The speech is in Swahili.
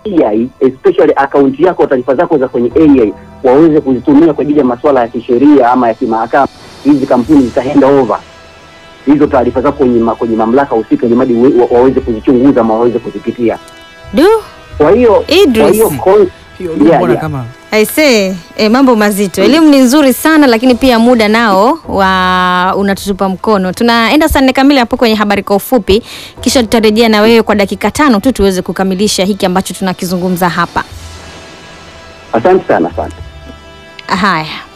AI especially akaunti yako, taarifa zako za kwenye AI waweze kuzitumia kwa ajili ya masuala ya kisheria ama ya kimahakama, hizi kampuni zita hand over hizo taarifa zako kwenye, ma, kwenye mamlaka husika ili mradi wa- waweze kuzichunguza ama waweze kuzipitia. Du, Kwa hiyo Idris. kwa hiyo kon- Hiyo ndio Yeah, mbona yeah. kama aisee, e, mambo mazito. Elimu ni nzuri sana, lakini pia muda nao wa unatutupa mkono. Tunaenda saa nne kamili hapo kwenye habari kwa ufupi, kisha tutarejea na wewe kwa dakika tano tu tuweze kukamilisha hiki ambacho tunakizungumza hapa. asante sana, asante. Haya.